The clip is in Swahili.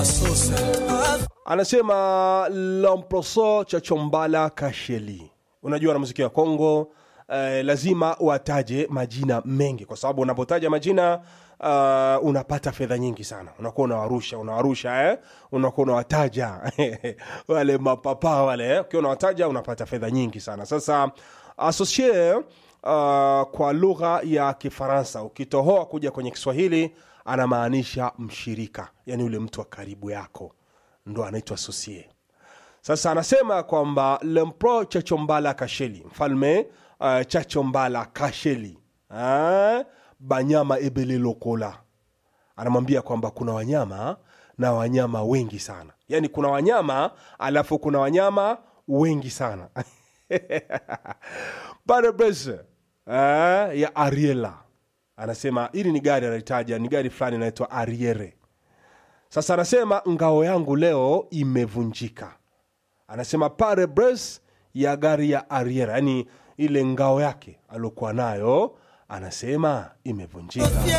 anasema lomproso cha chombala kasheli unajua na muziki wa kongo eh, lazima wataje majina mengi kwa sababu unapotaja majina uh, unapata fedha nyingi sana unakuwa unawarusha unawarusha eh? unakuwa unawataja wale mapapa wale eh? ukiwa unawataja unapata fedha nyingi sana sasa asocie uh, kwa lugha ya kifaransa ukitohoa kuja kwenye kiswahili anamaanisha mshirika yani yule mtu wa karibu yako ndo anaitwa sosie sasa anasema kwamba lempro chachombala kasheli mfalme uh, chachombala kasheli uh, banyama ebele lokola anamwambia kwamba kuna wanyama na wanyama wengi sana yaani kuna wanyama alafu kuna wanyama wengi sana parebese uh, ya ariela anasema hili ni gari analitaja ni gari fulani inaitwa ariere sasa anasema ngao yangu leo imevunjika anasema pare bres ya gari ya ariera yani ile ngao yake aliokuwa nayo anasema imevunjika